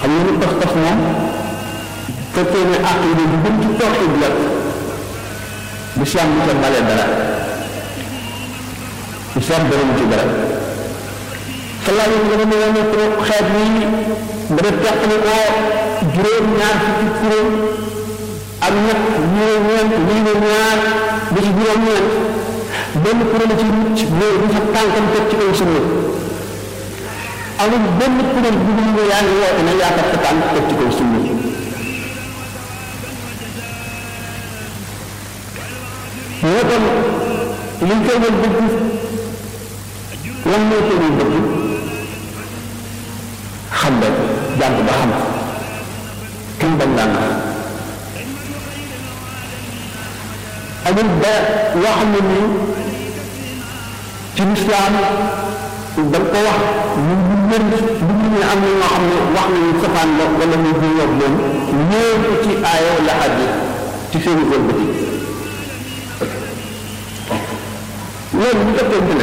xam nga ni pas-pas moom fekkee ne aqida bi gën ci tawxiid la lislaam bi ca bale dara lislaam dara mu ci dara salaa yi nga ne ne ko xeet yi dana teqali ko juróom ñaar fukki kuréel ak ñett ñii ne ñeent ñii ne ñaar ba ci juróom ñeent benn kuréel ci mucc mooy bu fa tànkam teg ci kaw sunna amul benn kuréel bu ñu yaa ngi woote ne yaa kat sa tànk teg ci kaw sunna moo kon liñ koy wal dëgg lan moo koy wal dëgg xam nga jàng ba xam kenn bañ laa nax amul ba loo xam ne nii ci lislaam da nga ko wax ñu ñu mën bu ñu ne am na ñoo xam ne wax nañu safaan la wala ñu ñu yor leen ñëw ko ci aaya wala hadis ci seeni wëlbati loolu bu fekkente ne